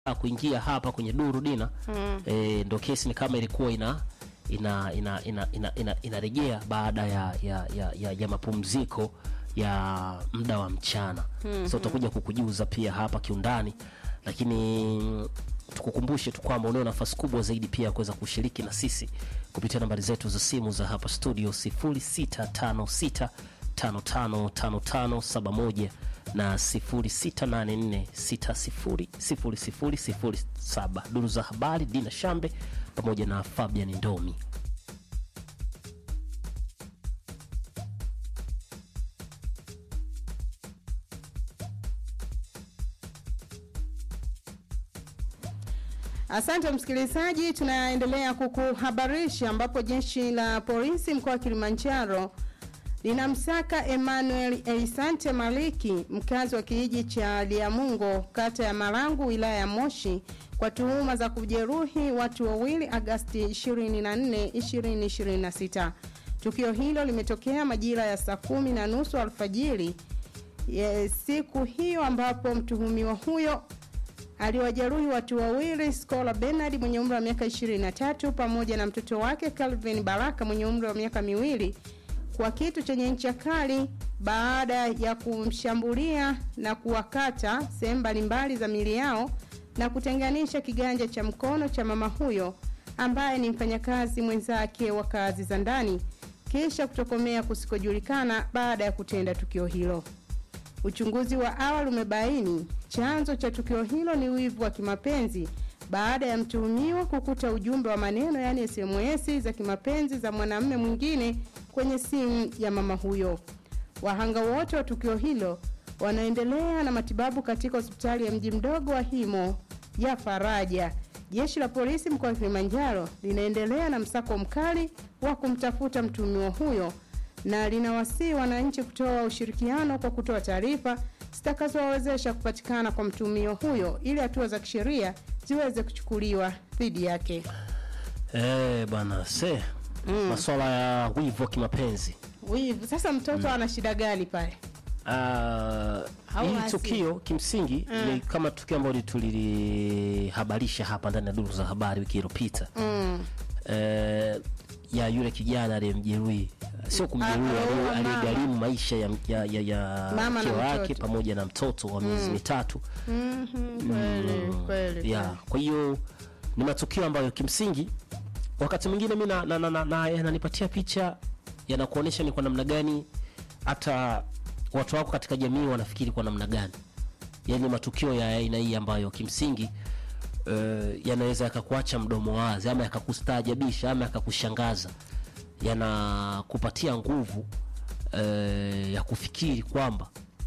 kuingia hapa kwenye duru dina mm. e, ndo kesi ni kama ilikuwa ina ina ina ina ina, ina, inarejea baada ya ya, ya, ya, ya mapumziko ya muda wa mchana mm-hmm. so tutakuja kukujuza pia hapa kiundani lakini tukukumbushe tu kwamba unao nafasi kubwa zaidi pia ya kuweza kushiriki na sisi kupitia nambari zetu za simu za hapa studio 0656 555571 na 0684600007 duru za habari dina shambe pamoja na fabian ndomi Asante msikilizaji, tunaendelea kukuhabarisha ambapo jeshi la polisi mkoa wa Kilimanjaro linamsaka Emmanuel Elisante Maliki mkazi wa kijiji cha Liamungo kata ya Marangu wilaya ya Moshi kwa tuhuma za kujeruhi watu wawili Agasti 24, 2026. Tukio hilo limetokea majira ya saa kumi na nusu alfajiri ya siku hiyo ambapo mtuhumiwa huyo aliwajeruhi watu wawili Scola Bernard mwenye umri wa miaka 23 pamoja na mtoto wake Calvin Baraka mwenye umri wa miaka miwili kwa kitu chenye ncha kali baada ya kumshambulia na kuwakata sehemu mbalimbali za mili yao na kutenganisha kiganja cha mkono cha mama huyo ambaye ni mfanyakazi mwenzake wa kazi za ndani kisha kutokomea kusikojulikana baada ya kutenda tukio hilo. Uchunguzi wa awali umebaini chanzo cha tukio hilo ni wivu wa kimapenzi baada ya mtuhumiwa kukuta ujumbe wa maneno yaani SMS za kimapenzi za mwanamume mwingine kwenye simu ya mama huyo. Wahanga wote wa tukio hilo wanaendelea na matibabu katika hospitali ya mji mdogo wa Himo ya Faraja. Jeshi la polisi mkoa wa Kilimanjaro linaendelea na msako mkali wa kumtafuta mtuhumiwa huyo na linawasihi wananchi kutoa ushirikiano kwa kutoa taarifa zitakazowawezesha kupatikana kwa mtumio huyo ili hatua za kisheria ziweze kuchukuliwa dhidi yake. Eh bwana se mm. maswala ya wivu wa kimapenzi Wivu. Sasa mtoto ana shida gani pale? Uh, hili hasi. tukio kimsingi ni kama tukio ambalo tulilihabarisha hapa ndani ya duru za habari wiki iliyopita Mm. eh, ya yule kijana aliyemjeruhi sio kumjeruhi Ah, aliye- oh, mama. aliyegharimu maisha ya, ya, ya, ya Mama na mke wake mtoto. pamoja na mtoto wa miezi mitatu Mhm, Kweli, kweli. ya kwa hiyo ni matukio ambayo kimsingi wakati mwingine mi na- na- na- na- na- yananipatia picha yanakuonyesha ni kwa namna gani hata watu wako katika jamii wanafikiri kwa namna gani yaani matukio ya aina hii ambayo kimsingi uh, yanaweza yakakuacha mdomo wazi ama yakakustaajabisha ama yakakushangaza yanakupatia nguvu uh, ya kufikiri kwamba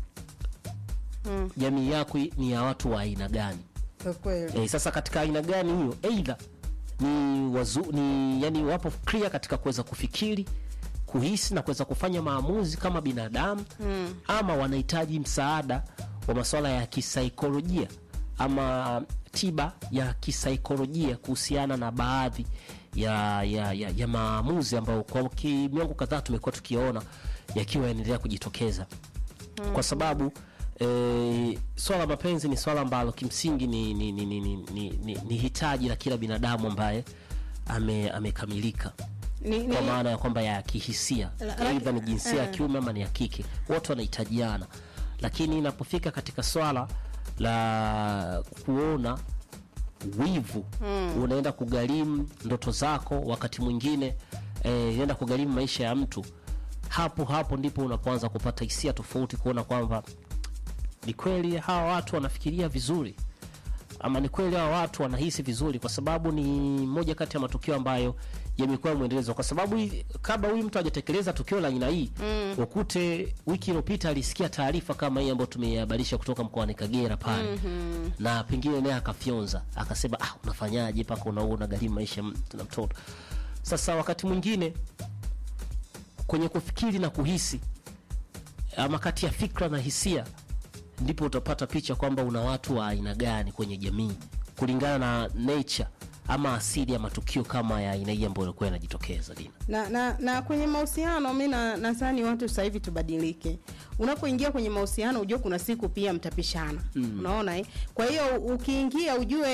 Mm. jamii yako ni ya watu wa aina gani Kwa kweli. e, sasa katika aina gani hiyo eidha ni wazu, ni yani wapo clear katika kuweza kufikiri kuhisi na kuweza kufanya maamuzi kama binadamu mm. ama wanahitaji msaada wa masuala ya kisaikolojia ama tiba ya kisaikolojia kuhusiana na baadhi ya, ya, ya, ya maamuzi ambayo kwa ki- miongo kadhaa tumekuwa tukiona yakiwa yanaendelea kujitokeza mm. kwa sababu e, swala la mapenzi ni swala ambalo kimsingi ni, ni, ni, ni, ni, ni, ni, ni hitaji la kila binadamu ambaye ame- amekamilika Ni, ni, kwa maana ya kwamba ya kihisia La- aidha ni jinsia ya eh. kiume ama ni ya kike wote wanahitajiana lakini inapofika katika swala la kuona wivu mm. unaenda kugharimu ndoto zako wakati mwingine eh, inaenda kugharimu maisha ya mtu hapo hapo ndipo unapoanza kupata hisia tofauti kuona kwamba ni kweli hawa watu wanafikiria vizuri ama ni kweli hawa watu wanahisi vizuri kwa sababu ni moja kati ya matukio ambayo yamekuwa mwendelezo kwa sababu hii- kabla huyu mtu hajatekeleza tukio la aina hii mm. ukute wiki iliyopita alisikia taarifa kama hii ambayo tumeihabarisha kutoka mkoani kagera pale mm-hmm. na pengine naye akafyonza akasema ah, unafanyaje mpaka unaua unagharimu maisha ya mtu na mtoto sasa wakati mwingine kwenye kufikiri na kuhisi ama kati ya fikra na hisia ndipo utapata picha kwamba una watu wa aina gani kwenye jamii kulingana na nature ama asili ya matukio kama ya aina hii ambayo ilikuwa inajitokeza Dina? na, na, na kwenye mahusiano mi na- nadhani watu sasa hivi tubadilike. Unapoingia kwenye mahusiano ujue kuna siku pia mtapishana, unaona eh? Kwa hiyo ukiingia ujue